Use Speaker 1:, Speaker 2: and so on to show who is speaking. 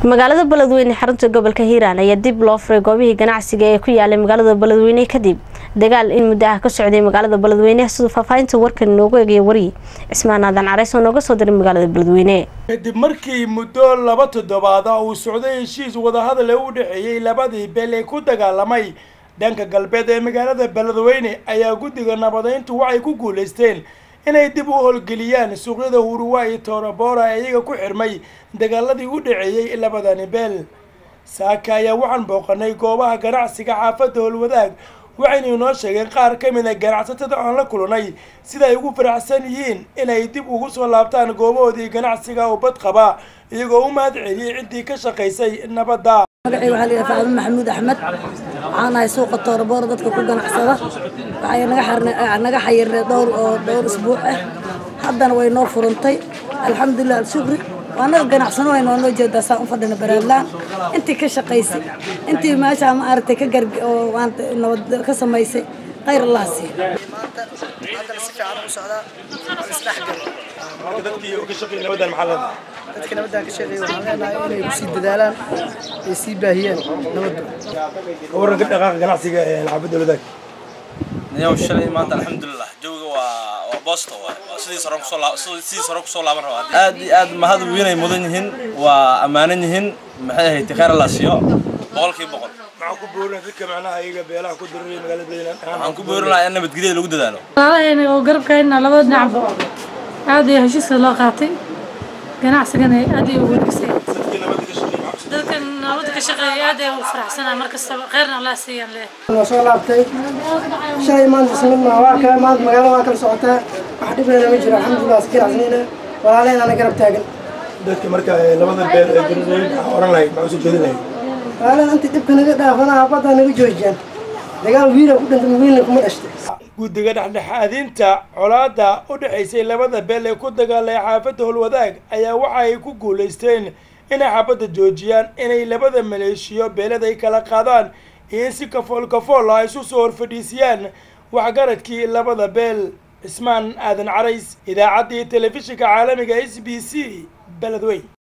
Speaker 1: magaalada beledweyne xarunta gobolka hiiraan ayaa dib loo furay goobihii ganacsiga ee ku yaalay magaalada beledweyne kadib dagaal in muddo ah ka socday magaalada beledweyne siduu faahfaahinta warkan inoogu eegaya wariye cismaan aadan careys oo nooga soo diray magaalada beledweyne
Speaker 2: kadib markii muddo laba toddobaad ah uu socday heshiis wadahadal ee u dhexeeyey labadii beel ee ku dagaalamay dhanka galbeed ee magaalada beledweyne ayaa guddiga nabadeyntu waxay ku guulaysteen inay dib u howlgeliyaan suuqyada huruwa iyo toorabora ee iyaga ku xirmay dagaaladii u dhaceeyey labadani beel saaka ayaa waxaan booqanay goobaha ganacsiga xaafadda howlwadaag waxaynu inoo sheegeen qaar ka mid a ganacsatada aan la kulanay sida ay ugu faraxsan yihiin inay dib ugu soo laabtaan goobahoodii ganacsiga oo bad qaba iyagoo u mahad celiyey ciddii ka shaqaysay nabadda
Speaker 3: magacay waxaa la yidhaha facdun maxamuud axmed waxaan ahay suuqa tooraboora dadka ku ganacsada waxay naga xarne naga xayirnay dhowr oo dhowr isbuuc ah haddana way noo furantay alxamdulilah alshukri waa naga ganacsano way noo noo jeedaa saan u fadhina baraadlaan intii ka shaqaysay intii meesha ma aragtay ka gar oo maanta nabad ka samaysay khayr allah siiyo
Speaker 4: maanta haddana si fiican ugu socdaa waa isdhexgal
Speaker 2: marka dadkii oo ka shaqeeyay nabaddan maxaa leedahay
Speaker 4: dadka nabaddan ka shaqeeya waxaan leenahay inay ku sii dadaalaan ay sii baahiyeen nabadda
Speaker 2: ka warranka dhaqaaqa ganacsiga ee xaafadda howlwadaag
Speaker 5: niyow shalay maanta alxamdulilah jooga waa waa boosto waay waa sidii sore kusoo laa sidii sore kusoo laaban rabaa aad iyo aad mahad weynay mudan yihiin waa ammaanan yihiin maxay ahayd khayr allah siiyo boqolkiiba boqol
Speaker 2: maxaa ku boorinaa dadka macnaha iyaga beelaha ku dirray magaalada beledweyne
Speaker 5: waxaan ku boorin lahaa in nabadgelyada lagu dadaalo
Speaker 6: walaalahayna oo garabkayna labada dhinacba aad iyo heshiiska loo qaatay ganacsigana aad iyo ugu wanaagsan
Speaker 2: dadkii nabadda ka shaqeeyay maxaa ku
Speaker 6: dadkan nabadda ka shaqeeya aad ay ugu faraxsanaa mar kastaba khayrna allah siiyaan leh
Speaker 4: noo soo laabtay shalay maanta ismid maa waa kale maanta magaalada waa kala socotaa wax dhibnana ma jiro alxamdulilah is ganacsanayna walaalahayna garab taagan
Speaker 2: dadka marka ee labada beel ee beledweyne waxaa oran lahayd maxaa usoo jeedin lahayd
Speaker 4: walaalahan intii dhibka naga dhaafanaha badda naga joojiyaan dagaal wiila ku dhintay wiilna kuma dhashtay
Speaker 2: guddiga dhexdhexaadinta colaadda u dhexaysay labada beel ee ku dagaalay xaafadda howlwadaag ayaa waxa ay ku guulaysteen inay xaabadda joojiyaan inay labada maleeshiyo beelada ay kala qaadaan iyo in si kafool kafool ah isu soo horfadhiisiyaan waxgaradkii labada beel cismaan aadan carays idaacaddii telefishinka caalamiga s b c beledweyn